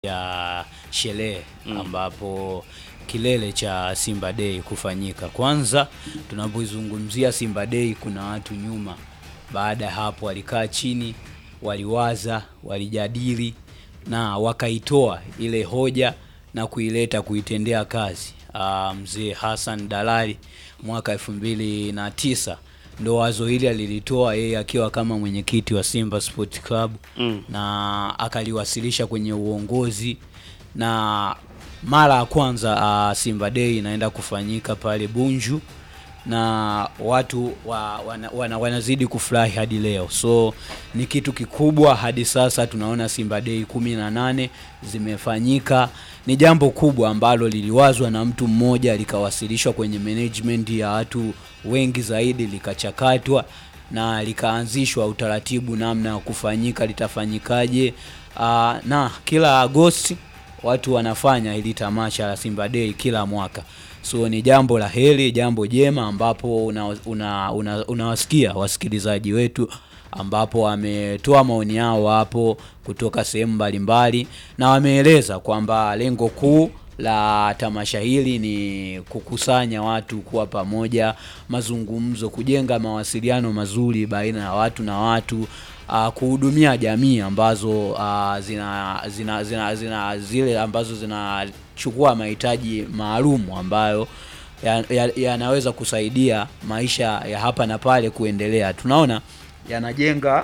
ya sherehe ambapo kilele cha Simba Day kufanyika. Kwanza tunapozungumzia Simba Day, kuna watu nyuma. Baada ya hapo, walikaa chini, waliwaza, walijadili na wakaitoa ile hoja na kuileta kuitendea kazi. Ah, mzee Hassan Dalali mwaka elfu mbili na tisa ndo wazo hili alilitoa yeye akiwa kama mwenyekiti wa Simba Sport Club Mm. na akaliwasilisha kwenye uongozi na mara ya kwanza uh, Simba Day inaenda kufanyika pale Bunju na watu wa, wana, wana, wanazidi kufurahi hadi leo, so ni kitu kikubwa. Hadi sasa tunaona Simba Day kumi na nane zimefanyika. Ni jambo kubwa ambalo liliwazwa na mtu mmoja likawasilishwa kwenye management ya watu wengi zaidi, likachakatwa na likaanzishwa utaratibu namna ya kufanyika, litafanyikaje. Uh, na kila Agosti watu wanafanya hili tamasha la Simba Day kila mwaka, so ni jambo la heri, jambo jema ambapo unawasikia una, una, unawasikia wasikilizaji wetu ambapo wametoa maoni yao hapo kutoka sehemu mbalimbali na wameeleza kwamba lengo kuu la tamasha hili ni kukusanya watu kuwa pamoja, mazungumzo, kujenga mawasiliano mazuri baina ya watu na watu, uh, kuhudumia jamii ambazo uh, zina, zina, zina, zina zile ambazo zinachukua mahitaji maalum ambayo yanaweza ya, yanaweza kusaidia maisha ya hapa na pale kuendelea. Tunaona yanajenga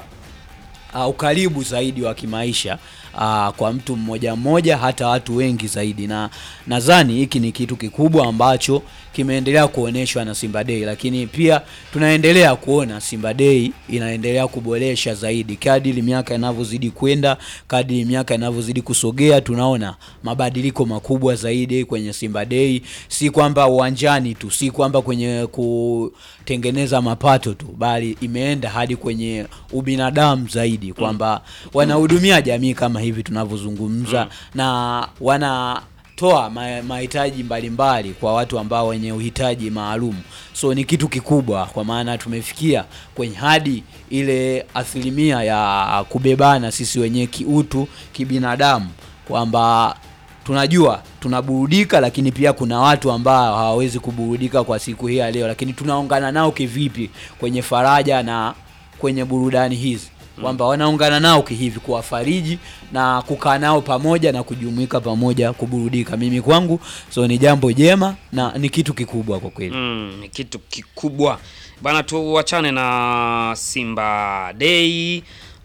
uh, ukaribu zaidi wa kimaisha uh, kwa mtu mmoja mmoja hata watu wengi zaidi, na nadhani hiki ni kitu kikubwa ambacho kimeendelea kuonyeshwa na Simba Day, lakini pia tunaendelea kuona Simba Day inaendelea kuboresha zaidi kadiri miaka inavyozidi kwenda, kadiri miaka inavyozidi kusogea, tunaona mabadiliko makubwa zaidi kwenye Simba Day, si kwamba uwanjani tu, si kwamba kwenye kutengeneza mapato tu, bali imeenda hadi kwenye ubinadamu zaidi, kwamba wanahudumia jamii kama hivi tunavyozungumza na wana toa ma- mahitaji mbalimbali kwa watu ambao wenye uhitaji maalum. So ni kitu kikubwa, kwa maana tumefikia kwenye hadi ile asilimia ya kubebana sisi wenyewe kiutu, kibinadamu, kwamba tunajua tunaburudika, lakini pia kuna watu ambao hawawezi kuburudika kwa siku hii ya leo, lakini tunaungana nao kivipi kwenye faraja na kwenye burudani hizi kwamba wanaungana nao kihivi kuwafariji na kukaa nao pamoja na kujumuika pamoja kuburudika. Mimi kwangu so ni jambo jema na ni kitu kikubwa kwa kweli. Mm, ni kitu kikubwa bana. Tuachane na Simba Day.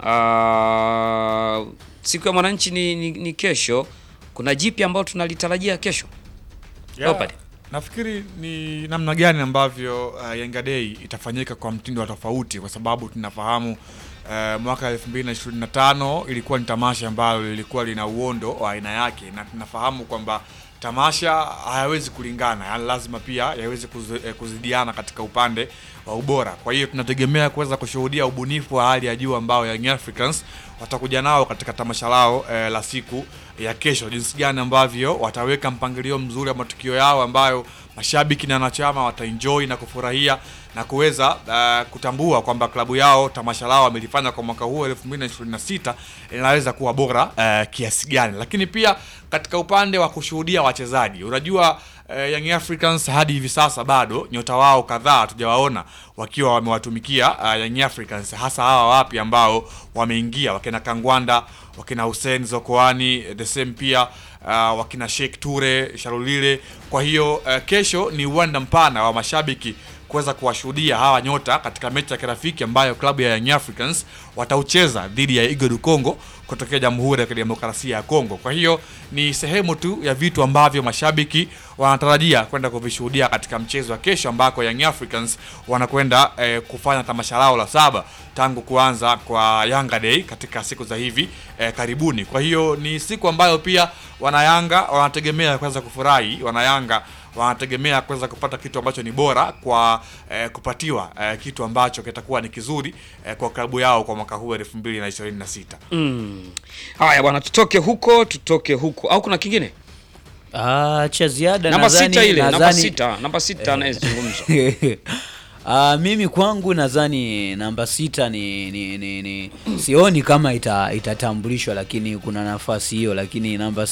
Uh, siku ya mwananchi ni, ni, ni kesho. Kuna jipi ambalo tunalitarajia kesho Yeah, Leopard. nafikiri ni namna gani ambavyo uh, Yanga Day itafanyika kwa mtindo wa tofauti, kwa sababu tunafahamu uh, mwaka 2025 ilikuwa ni tamasha ambalo lilikuwa lina uondo wa aina yake, na tunafahamu kwamba tamasha hayawezi kulingana, yani lazima pia yaweze kuzi- eh, kuzidiana katika upande wa ubora. Kwa hiyo tunategemea kuweza kushuhudia ubunifu wa hali ya juu ambao Young Africans watakuja nao katika tamasha lao eh, la siku ya kesho, jinsi gani ambavyo wataweka mpangilio mzuri wa matukio yao ambayo mashabiki na wanachama wataenjoy na kufurahia na kuweza uh, kutambua kwamba klabu yao tamasha lao wamelifanya kwa mwaka huu 2026 linaweza kuwa bora uh, kiasi gani, lakini pia katika upande wa kushuhudia wachezaji, unajua uh, Young Africans hadi hivi sasa bado nyota wao kadhaa hatujawaona wakiwa wamewatumikia uh, Young Africans, hasa hawa wapi ambao wameingia wakina Kangwanda, wakina Hussein Zokoani, the same pia uh, wakina Sheikh Ture Sharulile. Kwa hiyo uh, kesho ni uwanda mpana wa mashabiki kuweza kuwashuhudia hawa nyota katika mechi ya kirafiki ambayo klabu ya Young Africans wataucheza dhidi ya Igo du Congo kutokea Jamhuri ya Kidemokrasia ya Kongo. Kwa hiyo ni sehemu tu ya vitu ambavyo mashabiki wanatarajia kwenda kuvishuhudia katika mchezo wa kesho ambako Young Africans wanakwenda eh, kufanya tamasha lao la saba tangu kuanza kwa Yanga Day katika siku za hivi eh, karibuni. Kwa hiyo ni siku ambayo pia wanayanga wanategemea kuweza kufurahi, wanayanga wanategemea kuweza kupata kitu ambacho ni bora kwa eh, kupatiwa eh, kitu ambacho kitakuwa ni kizuri eh, kwa klabu yao kwa mwaka huu 2026. Mm. Haya bwana, tutoke huko tutoke huko, au kuna kingine? Ah, cha ziada Namba nadhani- sita ile, namba nadhani- sita, namba sita anayezungumzwa Uh, mimi kwangu nadhani namba sita ni, ni, ni, ni sioni kama ita, itatambulishwa, lakini kuna nafasi hiyo, lakini namba